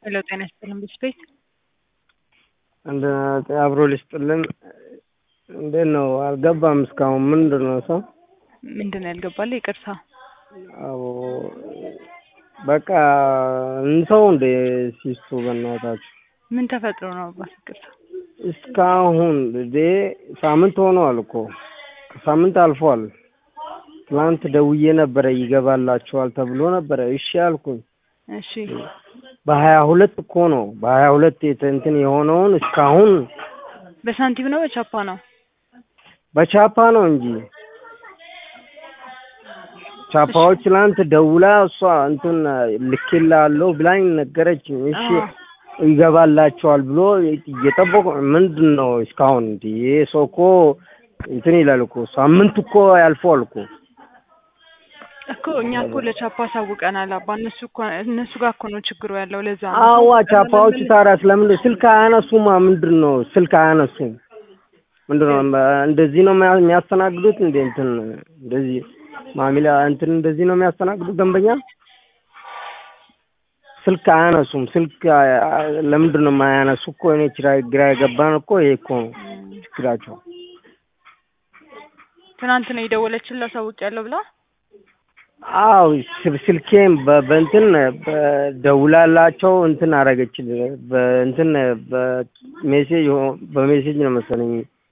ሄሎ ጤና ይስጥልን ብስቤት እንደ አብሮ ሊስጥልን እንዴት ነው? አልገባም እስካሁን ምንድን ነው ሰው ምንድን ነው ያልገባልህ? ይቅርታ አዎ በቃ እንሰው እንደ ሲሱ በእናታችሁ ምን ተፈጥሮ ነው አባት? ይቅርታ እስካሁን እንዴ ሳምንት ሆነዋል እኮ ከሳምንት አልፏል። ትናንት ደውዬ ነበረ ይገባላችኋል ተብሎ ነበረ። እሺ አልኩኝ። እሺ በሀያ ሁለት እኮ ነው በሀያ ሁለት እንትን የሆነውን እስካሁን በሳንቲም ነው በቻፓ ነው? በቻፓ ነው እንጂ ቻፓዎች ትናንት ደውላ እሷ እንትን ልኬልሃለሁ ብላኝ ነገረችኝ። እሺ ይገባላችኋል ብሎ እየጠበቁ ምንድን ነው እስካሁን እንዲ ይሄ ሰው እኮ እንትን ይላል እኮ ሳምንት እኮ ያልፈዋል እኮ እኮ እኛ እኮ ለቻፓ አሳውቀናል አባ። እነሱ እኮ እነሱ ጋር እኮ ነው ችግሩ ያለው። ለዛ ነው አዋ ቻፓዎች ታዲያ ስለምንድን ስልክ አያነሱማ? ምንድን ነው ስልክ አያነሱም? ምንድን ነው እንደዚህ ነው የሚያስተናግዱት? እንደ እንትን እንደዚህ ማሚላ እንትን እንደዚህ ነው የሚያስተናግዱት ደንበኛ ስልክ አያነሱም። ስልክ ለምንድን ነው የማያነሱ? እኮ እኔ ግራ የገባን እኮ ይሄ እኮ ነው ችግራቸው። ትናንት ነው የደወለችልህ አሳውቂያለሁ ብላ አው ስልኬን በእንትን ደውላላቸው እንትን አረገችል በእንትን በሜሴጅ በሜሴጅ ነው መሰለኝ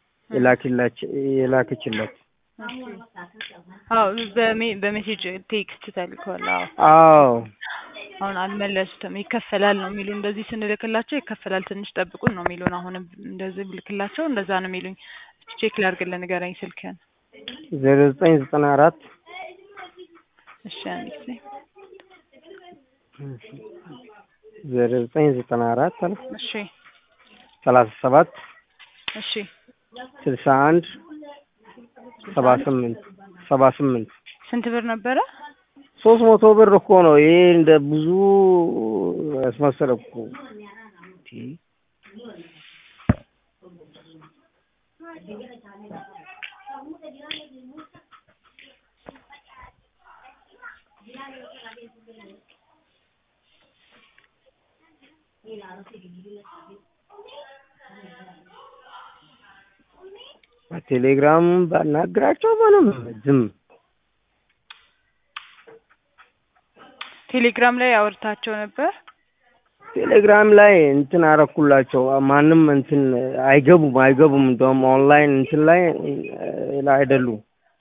የላከችለት። አዎ በሜሴጅ ቴክስት ተልከዋል። አዎ አዎ አሁን አልመለሱትም። ይከፈላል ነው የሚሉ እንደዚህ ስንልክላቸው ይከፈላል ትንሽ ጠብቁን ነው የሚሉን። አሁንም እንደዚህ ብልክላቸው እንደዛ ነው የሚሉኝ። ቼክ ላድርግልህ፣ ንገረኝ ስልክህን። ዜሮ ዘጠኝ ዘጠና አራት እሺ አንድ ጊዜ ዜሮ ዘጠኝ ዘጠና አራት አለ እሺ ሰላሳ ሰባት እሺ ስልሳ አንድ ሰባ ስምንት ሰባ ስምንት ስንት ብር ነበረ? ሶስት መቶ ብር እኮ ነው። ይሄ እንደ ብዙ ያስመሰለ እኮ በቴሌግራም ባናግራቸው ምንም ዝም ቴሌግራም ላይ አውርታቸው ነበር። ቴሌግራም ላይ እንትን አረኩላቸው። ማንም እንትን አይገቡም አይገቡም። እንደውም ኦንላይን እንትን ላይ ላይ አይደሉም።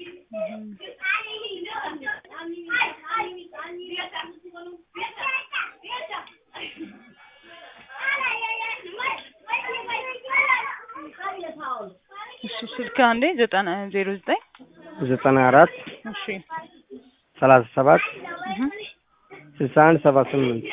እሺ ስልክ አንዴ ዘጠና ዜሮ ዘጠኝ ዘጠና አራት እሺ ሰላሳ ሰባት ስልሳ አንድ ሰባ ስምንት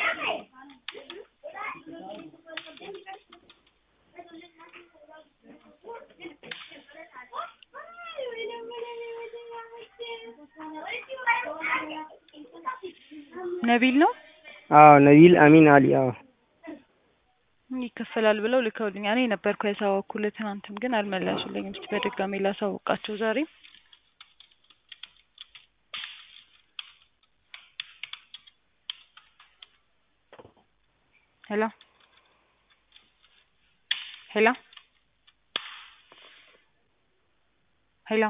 ነቢል ነው። አዎ ነቢል አሚን አሊ። አዎ ይከፈላል ብለው ልከውልኛል። እኔ ነበርኩ ያሳወኩልህ ትናንትም ግን አልመለሱልኝም። እስኪ በድጋሚ ላሳውቃቸው ዛሬ ሄሎ ሄሎ ሄሎ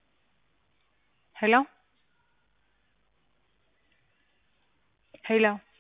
ሄሎ ሄሎ